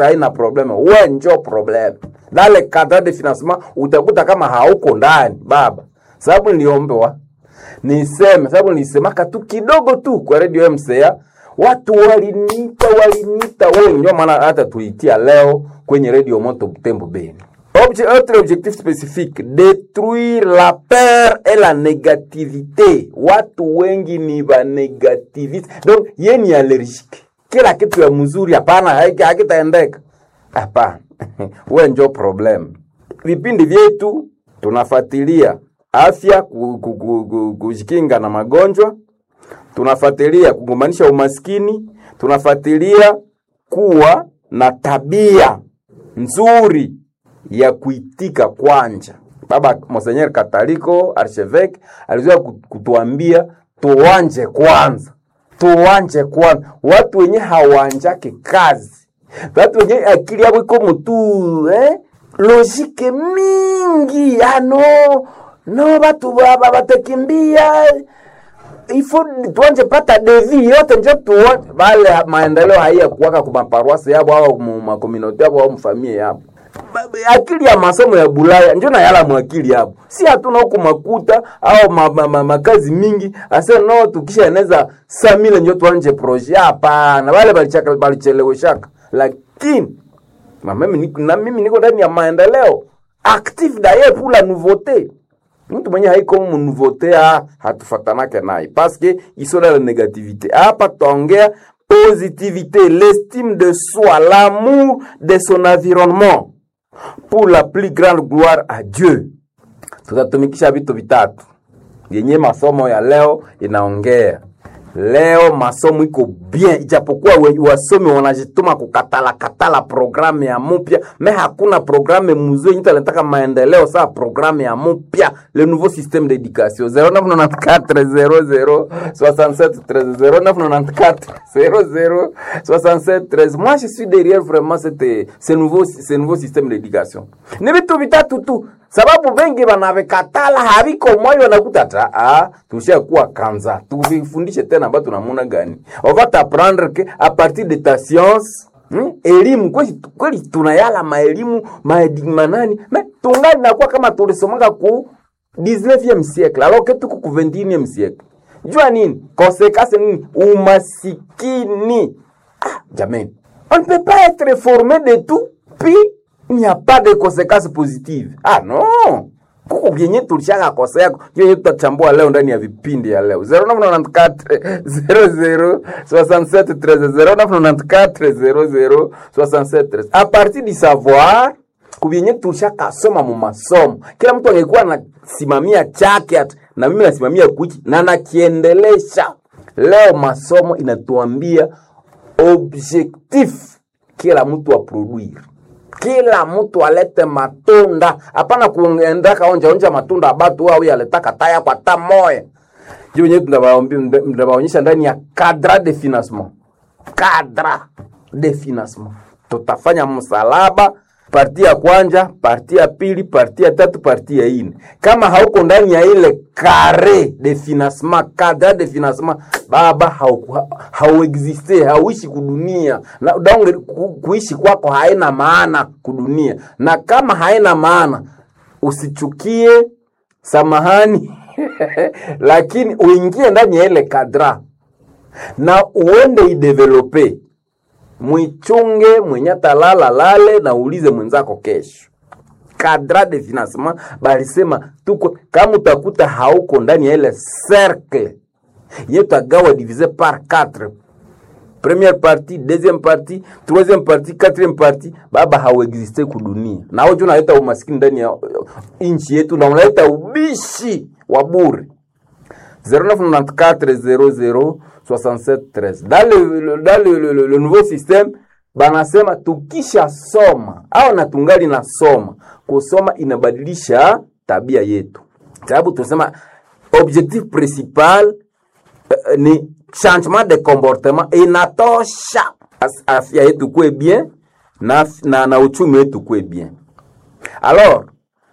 haina probleme we njo probleme dale cadre de financement utakuta kama hauko ndani baba sababu niliombewa niseme sababu nilisemaka tu kidogo tu kwa radio mca watu waliniita waliniita wengi ndio maana hata tuitia leo kwenye radio moto butembo beni Obje, autre objectif spécifique détruire la peur et la négativité watu wengi ni vanégativiste donc ye ni allergique kila kitu ya mzuri hapana haiki- hakitaendeka hapana we njo problem vipindi vyetu tunafuatilia afya ku- ku- ku- ku- kujikinga na magonjwa tunafuatilia kugombanisha umaskini tunafuatilia kuwa na tabia nzuri ya kuitika kwanja baba monsenyer kataliko archevêque alizoea ku- kutuambia tuwanje kwanza tuwanje kwanza watu wenye hawanjake kazi watu wenye akili yabo iko mutu eh? logike mingi ano no batu baba batakimbia ifo tuanje pata devi yote njo tuone bale maendeleo haiya kuwaka ku maparuasi yabo au mu makominoti yabo au mfamie yabo Ba- ba- akili ya masomo ya bulaya njo nayala mwakili yabo si hatuna huku makuta au ma, ma, ma, makazi mingi ase no tukisha eneza samile njo tuanje proje hapana wale balichaka balicheleweshaka lakini na mimi niko, na mimi niko ndani ya maendeleo active d'ailleurs pour la nouveauté mtu mwenye haiko mu nouveauté ah, hatufatanake naye parce que iso na la négativité hapa tutaongea positivité l'estime de soi l'amour de son environnement pour la plus grande gloire à Dieu tutatumikisha vitu vitatu yenye masomo ya leo inaongea leo masomo iko bien ijapokuwa we- wasomi wanajituma kukatala katala programu ya mupya me hakuna programu mzuri nyita nataka maendeleo saa programu ya mupya le nouveau système d'éducation 0994 00 67 0994 00 67 13 moi je suis derrière vraiment cette, ce, nouveau, ce nouveau système d'éducation ni vitu vitatu tu sababu vengi wanavikatala haviko moyo wanakuta ta ah, tushakuwa kanza tuvifundishe tena ambayo tunamuna gani on va t'apprendre que à partir de ta science Hmm? elimu kweli, kweli tunayala maelimu maedi- manani me tungali nakuwa kama tulisomaka ku 19e siècle alors que tuko ku 21e siècle jua nini konsekansi nini umasikini ah, jamani on ne peut pas être formé de tout puis il n'y a pas de conséquences positives ah non kuko vyenye tulishaka kosea hiyo yetu tutachambua leo ndani ya vipindi ya leo 0994 00 67 13 0994 00 67 13 a partir du savoir kuvyenye tulishakasoma mu masomo kila mtu angekuwa anasimamia chake ati, na mimi nasimamia kuchi na nakiendelesha leo masomo inatuambia objectif kila mtu aproduire kila mtu alete matunda hapana kuendaka onja onja matunda abatu au yaletaka taya kwa ta moya juu wenyewe tunawaonyesha ndani ya cadre de financement cadre de financement tutafanya msalaba parti ya kwanja parti ya pili parti ya tatu parti ya ine kama hauko ndani ya ile kare de financement cadre de financement baba hauku- ha- hauexiste hauishi kudunia na donge ku, kuishi kwako haina maana kudunia na kama haina maana usichukie samahani lakini uingie ndani ya ile kadra na uende idevelope mwichunge mwenye talala lale na uulize mwenzako kesho kadra de financement balisema tuko kama utakuta hauko ndani ya ile cercle yetagawa divise par 4 première partie deuxième partie troisième partie quatrième partie baba hauexiste kudunia na hojo unaleta umaskini ndani ya uh, nchi yetu na unaleta ubishi wa bure 0994 dans le, le, dans le, le, le, le nouveau système banasema tukisha soma au na tungali na soma kusoma inabadilisha tabia yetu sababu tunasema objectif principal eh, ni changement de comportement inatosha As- afya yetu kuwe bien na, na, na uchumi wetu kuwe bien alors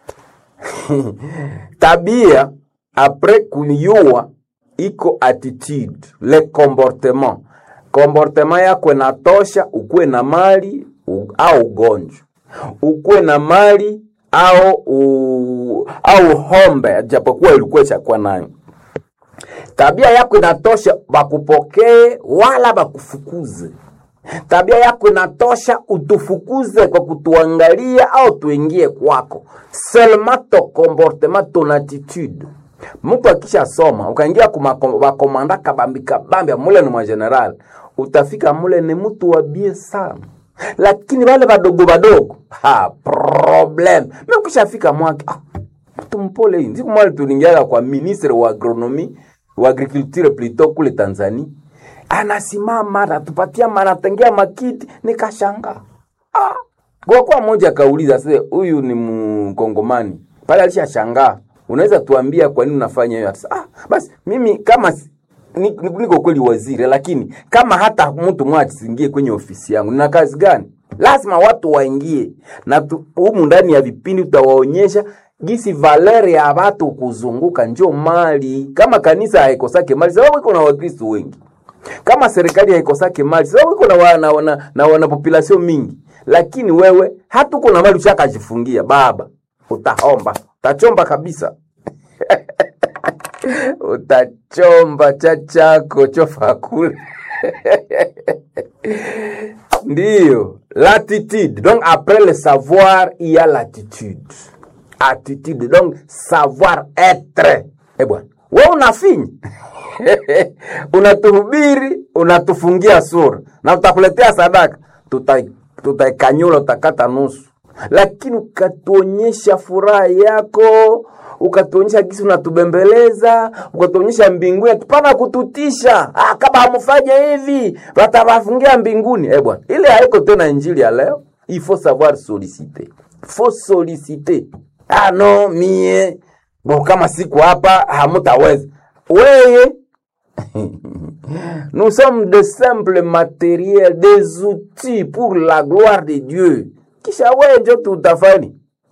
tabia apres kuyua iko attitude le comportement comportement yako inatosha ukuwe na mali u, au ugonjwa ukuwe na mali au u, au hombe japokuwa ilikuwa chakuwa nayo tabia yako inatosha bakupokee wala bakufukuze tabia yako inatosha utufukuze kwa kutuangalia au tuingie kwako seulement ton comportement ton attitude mtu akisha soma ukaingia kumakomanda kabambi kabambi mule ni mwageneral utafika mule ni mtu wabie sana lakini wale wadogo wadogo ha problem mekushafika mwake ah, mtu mpole hii siku mwali tulingiaga kwa ministre wa agronomi wa agriculture plutôt kule Tanzania anasimama anatupatia anatengea makiti nikashanga ah. kwa kuwa mmoja akauliza sasa huyu ni mkongomani pale alishashangaa unaweza tuambia kwa nini unafanya hiyo ah, basi mimi kama ni- ni- niko kweli waziri lakini kama hata mtu mmoja asiingie kwenye ofisi yangu nina kazi gani lazima watu waingie na tu- humu ndani ya vipindi tutawaonyesha gisi valeri ya watu kuzunguka njo mali kama kanisa haikosake mali sababu iko na wakristo wengi kama serikali haikosake mali sababu iko na wana, wana, na wana population mingi lakini wewe hata uko na mali ushakajifungia baba utahomba utachomba kabisa utachomba cha chako chofa kule ndiyo l'attitude donc après le savoir il y a l'attitude attitude donc savoir être eh bwana we unafinya unatuhubiri unatufungia sura na utakuletea sadaka tuta- tutaikanyula utakata nusu lakini ukatuonyesha furaha yako ukatuonyesha gisi unatubembeleza ukatuonyesha mbinguni tupana kututisha ah, kama hamfanya hivi watawafungia mbinguni eh bwana ile haiko tena injili ya leo il faut savoir solliciter faut solliciter ah no mie bo kama siku hapa hamutaweza weye Nous sommes de simples matériels, des outils pour la gloire de Dieu. Kisha wewe njo tutafani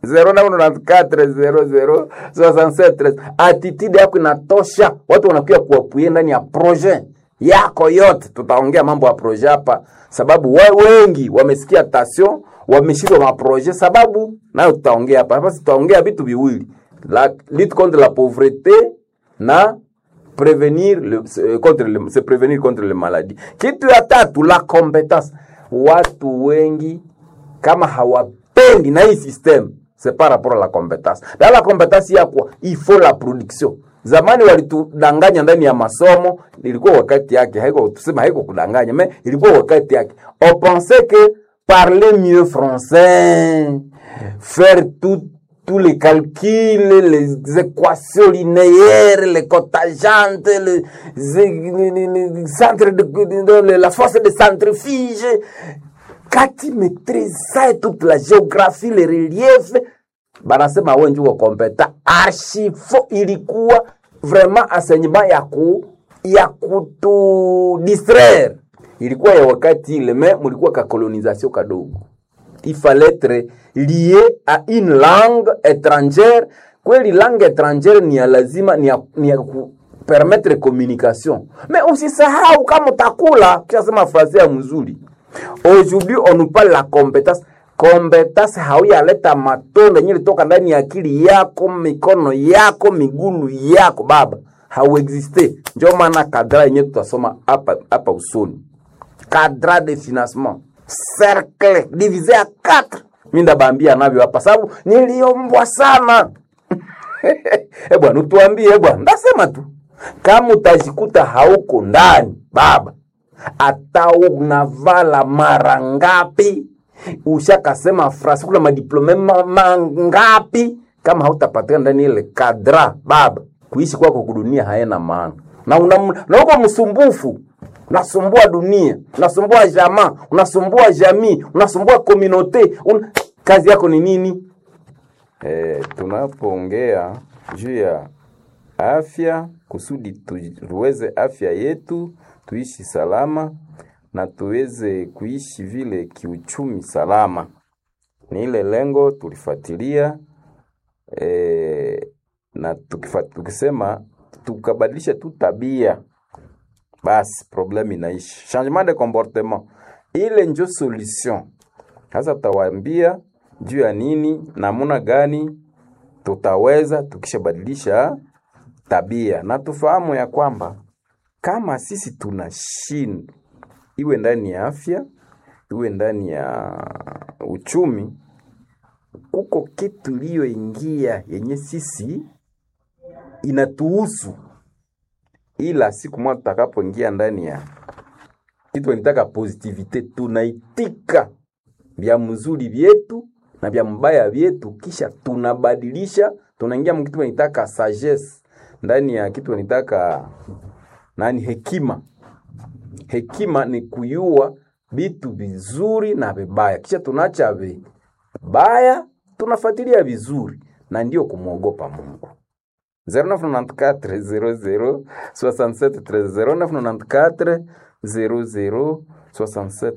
0994006713 attitude yako inatosha, watu wanakuja kuapuye ndani ya projet yako yote. Tutaongea mambo ya projet hapa, sababu we wengi wamesikia tasio, wameshindwa maprojet, sababu nayo tutaongea hapa. Hapa tutaongea vitu viwili, la lutte contre la pauvreté na prévenir le, se- contre le, se prévenir contre le maladie. Kitu ya tatu la compétence. Watu wengi kama hawapendi na hii system c'est par rapport à la compétence. Dans la compétence ya kwa il faut la production. Zamani walitudanganya ndani ya masomo, ilikuwa wakati yake, haiko tuseme haiko kudanganya, mais ilikuwa wakati yake. On pensait que parler mieux français, faire tout tous les calculs, les équations linéaires, les cotajantes, les, les, les- les centres de, de- de- la force de centrifuge. Quand tu maîtrises ça et toute la géographie, les reliefs, banasema wewe ndio kompeta. Archifo ilikuwa vraiment enseignement ya ku ya kutu distraire. Ilikuwa ya wakati ile, mais mulikuwa ka colonisation kadogo il fallait être lié à une langue étrangère kweli langue étrangère ni ya lazima ni ya, ni ya ku permettre communication mais usisahau kama utakula kishasema fraze ya mzuri aujourd'hui on nous parle la compétence compétence hauyaleta matunda yenye litoka ndani ya akili yako mikono yako migulu yako baba hauexiste njo maana kadra yenye tutasoma hapa hapa usoni cadre de financement cercle divisé à 4 mi ndabambia navyo hapa sababu niliombwa sana e bwana utuambie e bwana ndasema tu kama utajikuta hauko ndani baba hata unavala mara ngapi ushakasema frasi kuna madiplome ma- mangapi kama hautapatikana ndani ile kadra baba kuishi kwako kudunia haena maana na una, na uko msumbufu unasumbua dunia unasumbua jamaa unasumbua jamii unasumbua komunote un... kazi yako ni nini E, tunapoongea juu ya afya kusudi tuweze afya yetu tuishi salama na tuweze kuishi vile kiuchumi salama, ni ile lengo tulifuatilia e, na tukifa, tukisema tukabadilisha tu tabia basi problème inaishi. Changement de comportement ile njo solution Sasa tutawaambia juu ya nini, namuna gani tutaweza tukishabadilisha tabia, na tufahamu ya kwamba kama sisi tunashindwa, iwe ndani ya afya, iwe ndani ya uchumi, kuko kitu iliyoingia yenye sisi inatuhusu, ila siku moja tutakapoingia ndani ya kitu wanitaka positivite, tunaitika vya mzuri vyetu na vya mbaya vyetu, kisha tunabadilisha, tunaingia mkitu wanitaka sagesse, ndani ya kitu wanitaka nani, hekima. Hekima ni kuyua vitu vizuri na vibaya, kisha tunacha vibaya, tunafuatilia vizuri, na ndio kumwogopa Mungu. 0994 00 67 13 0994 00 67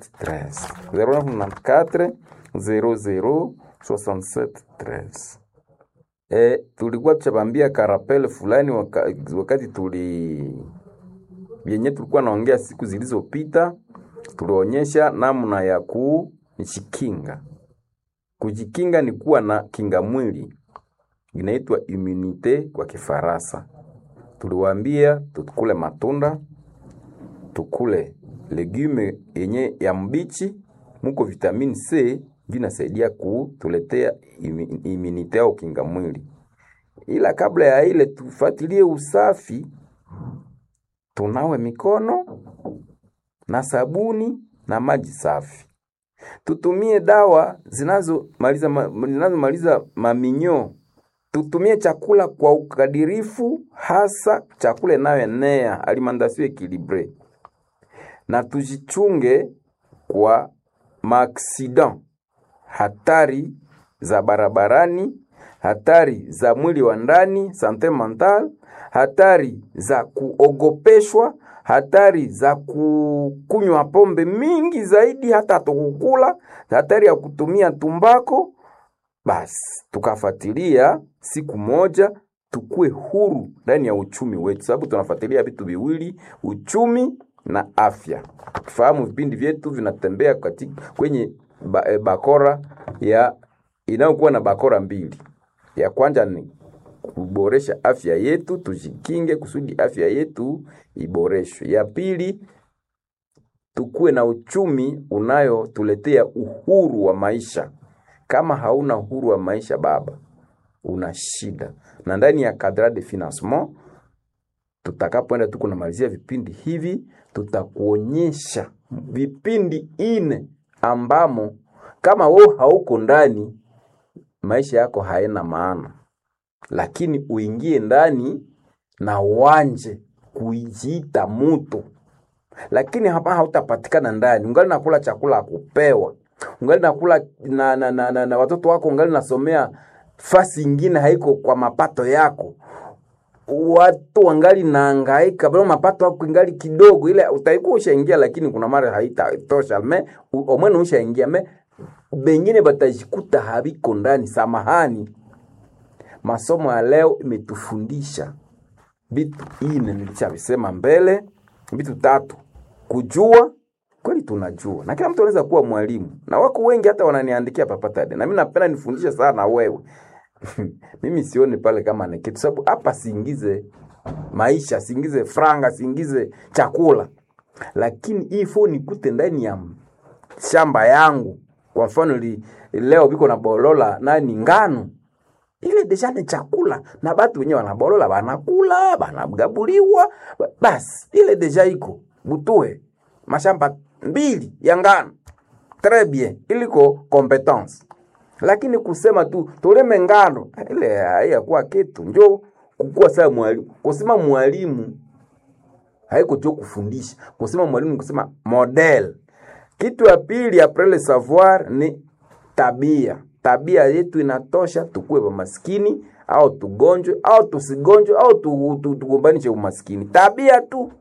13 0994 00 67 13 E, tulikuwa tuchabambia karapele fulani waka, wakati tuli vyenye tulikuwa naongea siku zilizopita, tulionyesha namna ya kujikinga. Kujikinga ni kuwa na kinga mwili inaitwa immunite kwa Kifaransa. Tuliwaambia tukule matunda, tukule legume yenye ya mbichi, muko vitamini C ndio inasaidia kutuletea imi- immunite au kinga mwili. Ila kabla ya ile tufuatilie usafi, tunawe mikono na sabuni na maji safi. Tutumie dawa zinazomaliza ma, zinazomaliza maminyo tutumie chakula kwa ukadirifu, hasa chakula inayoenea alimentation equilibre, na tujichunge kwa maaksidan, hatari za barabarani, hatari za mwili wa ndani, sante mental, hatari za kuogopeshwa, hatari za kukunywa pombe mingi zaidi, hata tukukula, hatari ya kutumia tumbako basi tukafuatilia siku moja tukue huru ndani ya uchumi wetu, sababu tunafuatilia vitu viwili, uchumi na afya. Tukifahamu vipindi vyetu vinatembea katika kwenye ba, e, bakora ya inayokuwa na bakora mbili. Ya kwanza ni kuboresha afya yetu, tujikinge kusudi afya yetu iboreshwe. Ya pili tukuwe na uchumi unayotuletea uhuru wa maisha. Kama hauna uhuru wa maisha baba, una shida. Na ndani ya cadre de financement tutakapoenda tu kunamalizia vipindi hivi, tutakuonyesha vipindi ine ambamo kama wewe hauko ndani, maisha yako haina maana, lakini uingie ndani na uanje kujiita mutu lakini hapa hautapatikana ndani, ungali nakula chakula ya kupewa, ungali nakula na, na, na, na, na watoto wako ungali nasomea fasi ingine haiko kwa mapato yako, watu wangali naangaika bado mapato yako ingali kidogo, ile utaikuwa ushaingia, lakini kuna mara haitatosha me u- omwene ushaingia me bengine batajikuta habiko ndani. Samahani, masomo ya leo imetufundisha vitu ine nilishavisema mbele, vitu tatu: kujua kweli, tunajua na kila mtu anaweza kuwa mwalimu, na wako wengi hata wananiandikia papatade, na mimi napenda nifundishe sana wewe mimi sioni pale kama ni kitu, sababu hapa siingize maisha, siingize franga, siingize chakula, lakini hii phone nikute ndani ya shamba yangu. Kwa mfano li, leo biko na bolola nani ngano ile deja ni chakula na batu wenyewe wanabolola banakula banagabuliwa ba- basi ile deja iko butue mashamba mbili ya ngano très bien iliko competence lakini kusema tu tuleme ngano ile haiyakuwa kitu njo kukuwa saa mwalimu kusema mwalimu haiko tu kufundisha kusema mwalimu ni kusema model kitu ya pili après le savoir ni tabia tabia yetu inatosha tukuwe maskini au tugonjwe au tusigonjwe au tu- tu- tugombanishe umaskini tabia tu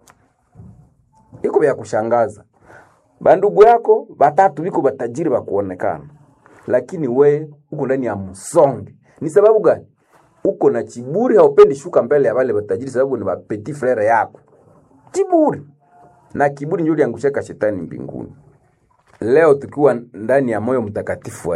iko vya kushangaza bandugu yako batatu biko batajiri bakuonekana lakini we uko ndani ya msonge ni sababu gani uko na chiburi haupendi shuka mbele ya wale batajiri sababu ni petit frere yako kiburi na kiburi ndio liangushaka shetani mbinguni leo tukiwa ndani ya moyo mtakatifu wa